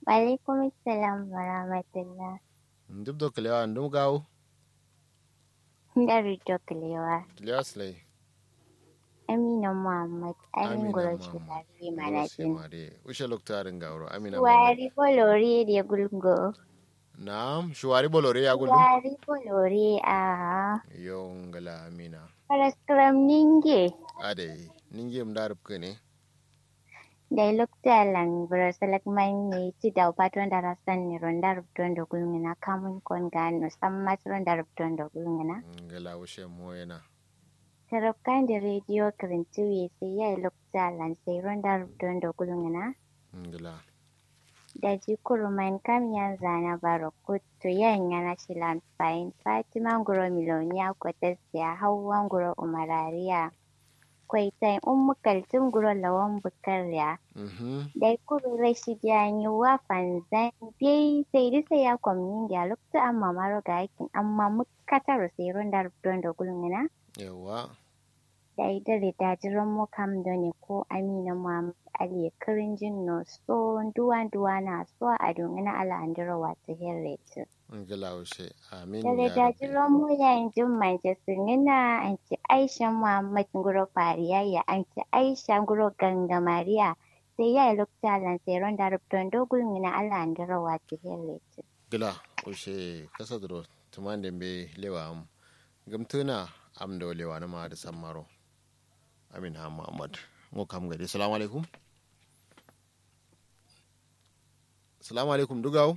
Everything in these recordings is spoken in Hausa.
Walaikum salam wa rahmatullah. Duk da kalewa ndum gawo. Dari Doklewa. Kalewa slay. Amina Muhammad. Amin Amina guro Muhammad. shugari Goro manajin. mare. Ushe loktarin gawro. Amina Muhammad. Wari bolori da gulgo. Na'am, shuwari bolore ya gudu. Wari bolori a Yo ngala Amina. paraskram ninge. Ade, ninge mdarab kene. Da lokta lang bro salak man ne ti da patron da rasan ni ronda rubton da gulngina kamun kon gano samma ronda rubton da gulngina. Ngala ushe moyena. Sarafkan da rediyo kirintuwe sai ya lokta lan sai ronda rubton da gulngina. Ngala. da jikuruman kam yan zana barokutu yan yana shilan fain fatima nguro milonia kwatasiya hawan nguro umarariya kwaitai ummu kaltum nguro lawan bukarya Mhm. dai kuru rashi jani wa fanzan bai sai disa ya kwamnin da lokta amma maro ga aikin amma mukatar sai rundar don da gulmina Yawa. da ita da dajiran mu kam da ne ko amina muhammad ali kirin jin no so duwa duwa na so a domin ala andira wata herret Ngala ushe. Amin da da ya rabbi. dajiran mu yayin jin manchester nina an ci aisha muhammad nguro fariya ya an ci aisha nguro ganga mariya sai ya yi lokta lan sai ron da rubutun dogul mina ala andira wata herret Gila ushe kasa duro. Tuman dembe lewa am. Gamtuna am do lewa na ma da sammaro. Amin ha Muhammad. Ngo kam gadi. Assalamu alaikum. Assalamu alaikum dugawo.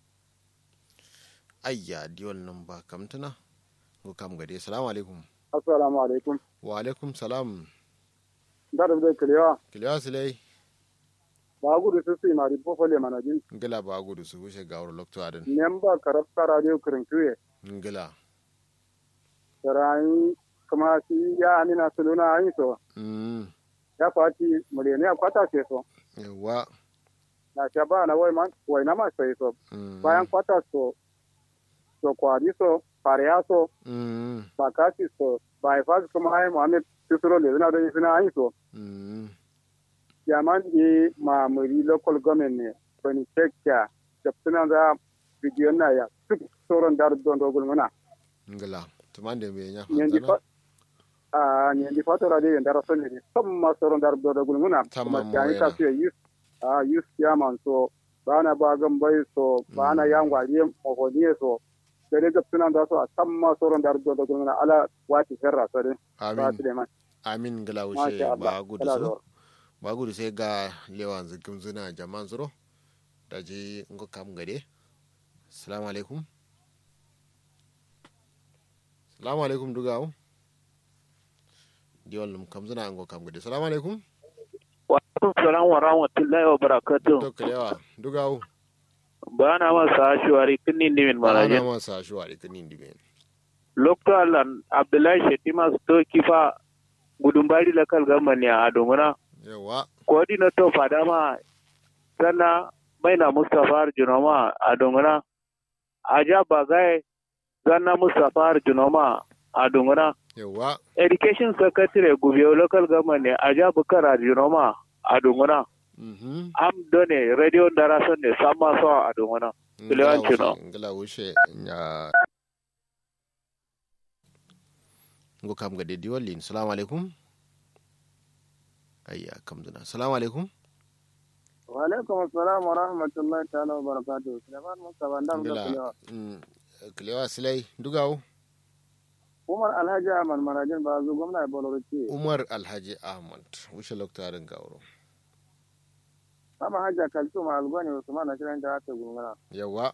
Ayya diwon nan ba kamtuna. Ngo kam gadi. Assalamu alaikum. assalamu alaikum Wa alaikum salam. da da da kalewa Kiliwa silai. ba gudu su su mari bofole manajin Ngila ba gudu su wuce gawar lokto adin. nemba karabta radio kirintuye Ngila. sarai kuma si ya amina suluna ayin so Mm. ya fati mulene ya kwata ce so Yawa. na ta ba na wai man wai na ma sai so Mm. bayan kwata so so kwari so fariya so Mm. bakasi so bai fa kuma ai muhammad tusuro le na da suna ayin so Mm. yaman e ma muri local government ne bani tekya da suna za bidiyon na ya duk sauran dar don dogul muna Ngila. Tuman dembe nya nyendi fa fanzana. a nyendi fa to radio ndara sonne ni samma sauran dar don dogul muna Tamma kuma tani moyena. ka su yus a yus yaman so bana bagan bai so bana yangwa ne mohoniye so dare da suna da so a samma sauran dar don dogul muna ala wati herra so de ba Amin. su de man Amin ngila masha wuce Allah ba gudu kala su. do Ba gudu sai ga lewan zikin zuna jaman zuro. Da ji ngo kam gade. Assalamu alaikum. Assalamu alaikum dugawo. Diwal num kam zuna ngo kam gade. Assalamu alaikum. Wa alaikum salam wa rahmatullahi wa barakatuh. To kalewa dugawo. Ba na masa shuwari kinin dimin Ana marajin. masa shuwa ikinin dibe. Lokto Alan Abdullahi Shetima Sto Kifa Gudumbari Lakal Gamani a Adunguna. Yawa. Coordinator Fadama Sanna Maina Mustapha Junoma a Adunguna. Aja Bagai Zanna Mustapha Junoma a Adunguna. Yawa. Education Secretary Gubiyo Local Government Aja Bukara Junoma a Adunguna. Mhm. Am done radio darason ne sama so a Adunguna. Kilewan Chino. ngala wuce ya ngo kam ga dedi wallin salamu alaikum ayya kam duna salamu alaikum wa alaikum assalam wa rahmatullahi ta'ala wa barakatuh Sulaiman Mustafa ndam da ngala kulewa mm, kilewa silai dugawo Umar Alhaji Ahmad Marajin ba zu gwamna ya boloro ce umar alhaji ahmad wuce loktarin gauro Sama hajja kaltu ma algoni Usman na shirin da aka gungana yawa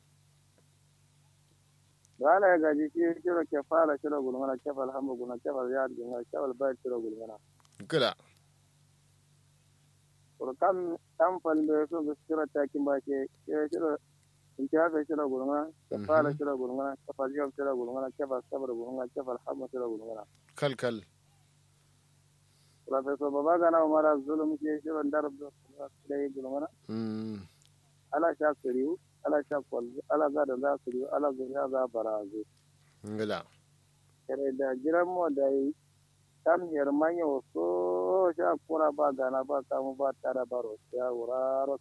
da ala ya gaji shi kiro ke fara shiro gulmana kefal hamu guna kefal ya gungana kefal bai shiro gulmana gila Kuro kam tam fal da so ga shiro takin ba ke ke shiro in ke hafe shiro gulmana ke fara Mhm. shiro gulmana kefal yau shiro gulmana kefal sabar gulmana kefal hamu shiro gulmana kal kal Professor Babagana Umar Zulum ke shiro darab da yi gulmana mm, ala sha kiriu ala sha kwalzo ala za da za kiriu ala zuriya za barazu ngila kere da jiran mo da yi kam yer manyo so sha kura ba gana ba kamu ba tara baro ya wuraro